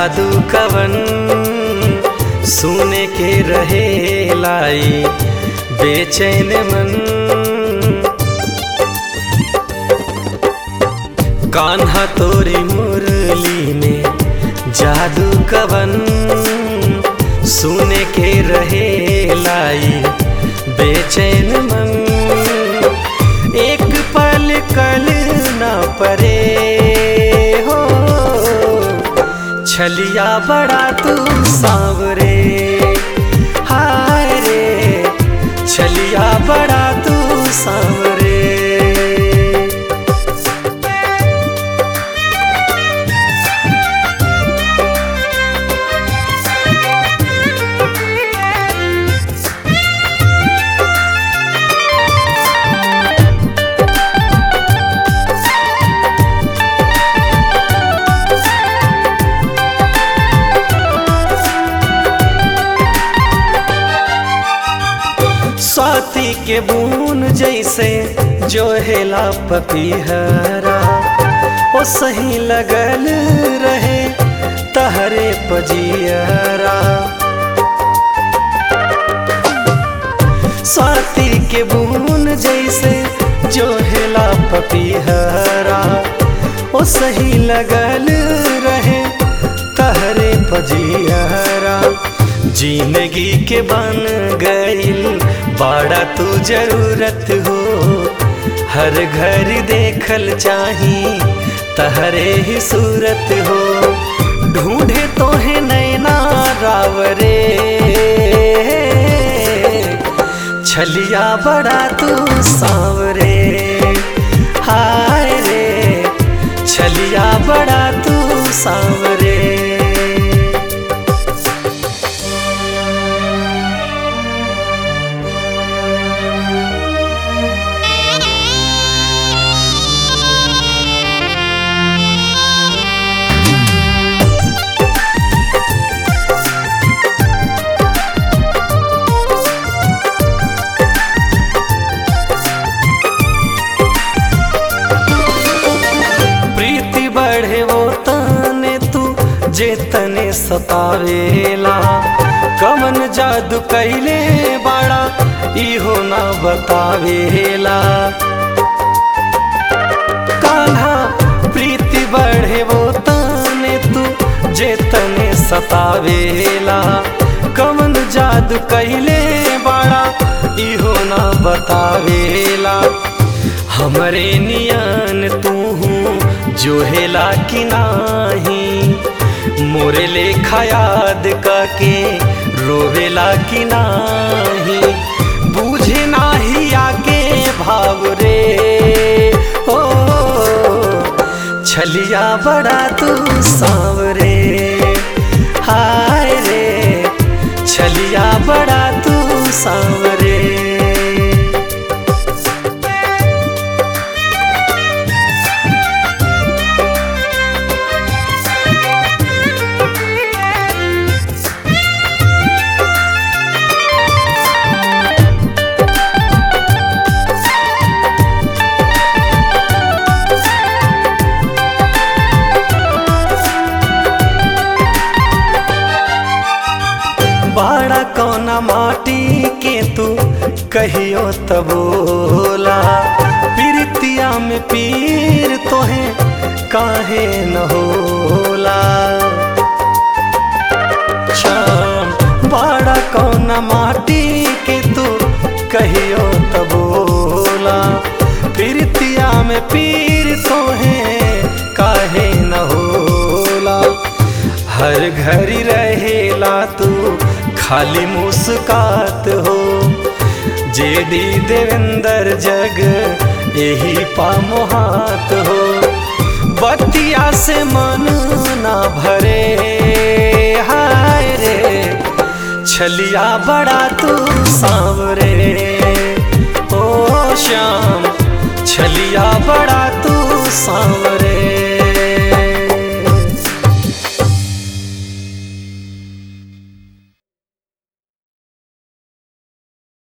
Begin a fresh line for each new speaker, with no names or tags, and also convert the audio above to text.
जादू कवन सुने के रहे लाई बेचैन मन कान्हा तोरी मुरली में जादू कवन सुने के रहे लाई बेचैन मन एक पल कल न परे हो छलिया बड़ा तू सांवरे हाय रे छलिया बड़ा तू सांवरे स्वाति के बून जैसे जो हेला पपीहरा ओ सही लगल रहे तहरे पजियरा स्वाति के बून जैसे जो हेला पपीहरा ओ सही लगल रहे तहरे पजियरा जिंदगी के बन गईल बाड़ा तू जरूरत हो हर घर देखल चाही तहरे ही सूरत हो ढूंढे तो है नैना रावरे छलिया बड़ा तू सांवरे हाय रे छलिया बड़ा तू सांवरे प्रीति बढ़े वो तने तू जे तने सतावेला कमन जादू कैले बाड़ा इहो ना बतावेला कान्हा प्रीति बढ़े वो तने तू जे तने सतावेला कमन जादू कैले बाड़ा इहो ना बतावेला हमरे नियन तू जो हेला कि नाही मोरे लेखा याद के रोवेला कि नाही बूझे नाही आके भाव रे ओ छलिया बड़ा तू सांवरे हाय रे छलिया बड़ा तू सांवरे बाड़ा कौना माटी के तू कहियो तबोला प्रीतिया में पीर तोहे काहे न होला शाम बाड़ा कौना माटी के तू कहियो तबोला प्रीतिया में पीर तोहे काहे न होला हर घड़ी रहेला तू खाली मुस्कात हो जे दी देवेंद्र जग यही पामोहात हो बतिया से मन ना भरे हाय रे छलिया बड़ा तू सांवरे ओ श्याम छलिया बड़ा तू सांवरे